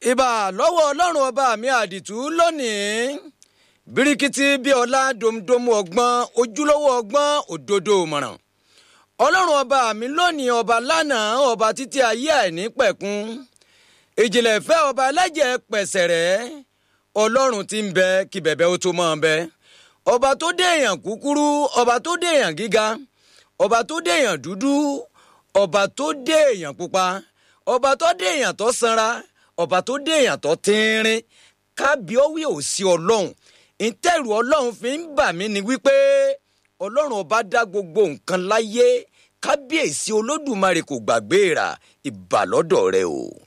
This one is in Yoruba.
ìbà lọ́wọ́ ọlọ́run ọba mi àdìtú lónìí birikiti bí ọlá domdomu ọgbọ́n ojúlówó ọgbọ́n òdodo mọ̀ràn ọlọ́run ọba mi lónìí ọba lánàá ọba títí ayé àìní pẹ̀kun ìjìnlẹ̀ fẹ́ ọba ẹlẹ́jẹ̀ pẹ̀sẹ̀rẹ́ ọlọ́run ti ń bẹ kí bẹ̀bẹ̀ ó tó mọ́ ọ bẹ ọba tó dé èèyàn kúkúrú ọba tó dé èèyàn gíga ọba tó dé èèyàn dúdú ọba tó dé èèyàn pupa ọba tó dé èèyàn tó sanra ọba tó dé èèyàn tó tínrín kábíọ́wé ò sí ọlọ́run ìtẹ̀rù ọlọ́run fi ń bà mí ni wípé ọlọ́run ọba dá gbogbo nǹkan láyé kábíyèsí olódùmarè kò gbàgbé rà ìbàlọ́dọ̀ rẹ o.